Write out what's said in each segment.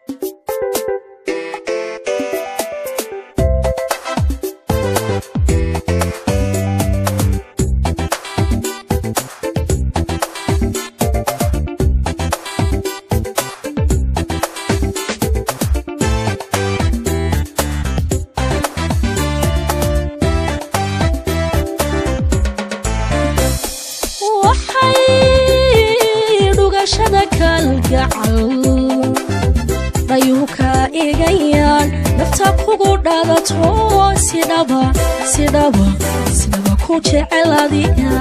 waxay dhugashada kalgacal dhayuu kaa eegayaan nafta kugu dhadato sidhaba sidhaba sidhaba ku jecel adiga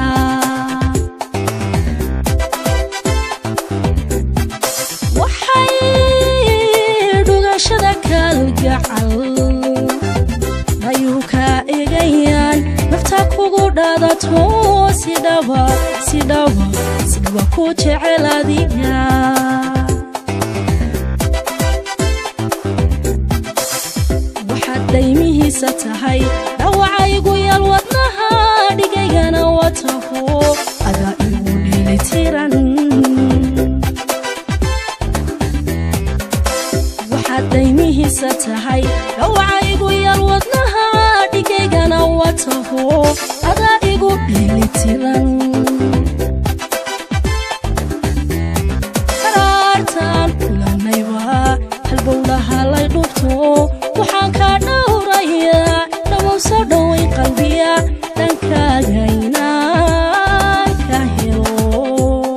waxay dhugashada kalgacal dhayuu kaa eegayaan nafta kugu dhadato sidhaba sidhaba sidhaba ku jecel adiga waxaad daymihiisa tahay dhawacaygu yal wadnaha dhigaygana wataho adaa igu dheelitiran waxaad daymihiisa tahay dhawacaygu yal wadnaha dhigaygana wataho adaa igu dheelitiran qaraartaan kulanayba halbowlaha lay dhubto waxaan kaa dhowrayaa dhawow soo dhowayn qalbiya dhankaaga inaan ka helo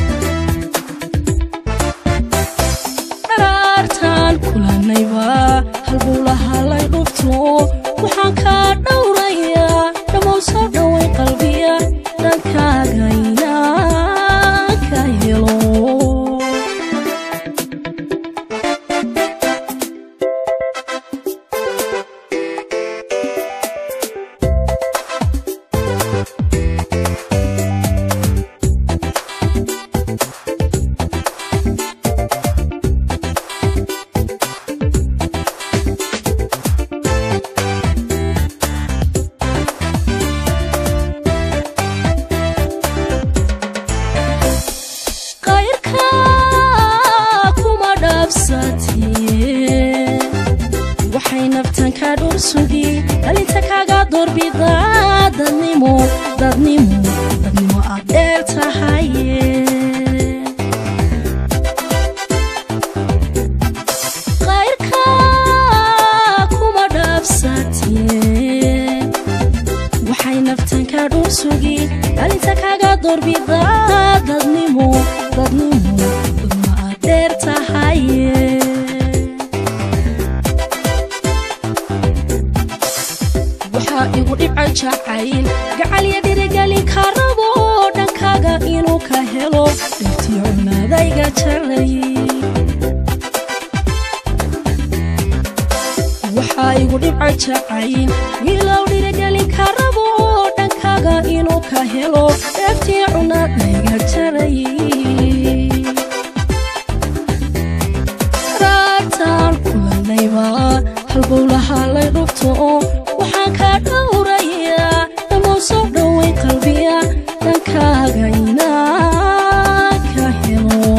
dharaartaan kulanayba halbowlaha lay dhubto waxaan kaa dhowrayaa dhawow soo dhowayn qalbiya dhankaaga inaan ka helo qayrka kuma dhaabsatee waxay naftan ka dhur sugi dhalinta kaga doorbida dadnimo dadnimo dadnimo aad dheer tahaye qayrka kuma dhaabsatee waxay naftan ka dhur sugi dhalinta kaga doorbida dadnimo dadnimo dadnimo aad dheer tahaye waxaa igu dhibca jacayl gacalya dhirigelin ka rabo dhankaaga inuu ka helo dhirtii cunaadayga jalay waxaa igu dhibca jacayl wiilow dhirigelin ka rabo dhankaaga inuu ka helo dheeftii cunaadayga jalay raartaan kulanayba halbowlaha lay dhubto waxaan kaa dhowrayaa dhamow soo dhowayn qalbiya dhankaaga inaan ka helo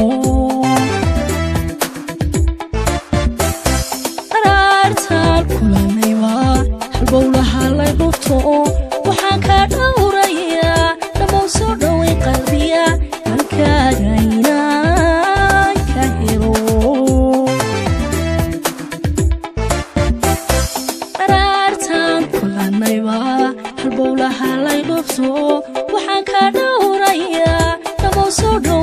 dharaartaan kulanayba halbowlaha lay dhubto waxaan kaa dhowrayaa dhamow soo dhowayn qalbiya dhankaaga inaan ka helo dharaartaan kulanayba halbowlaha lay dhubto waxaan kaa dhowrayaa dhamow soo dhow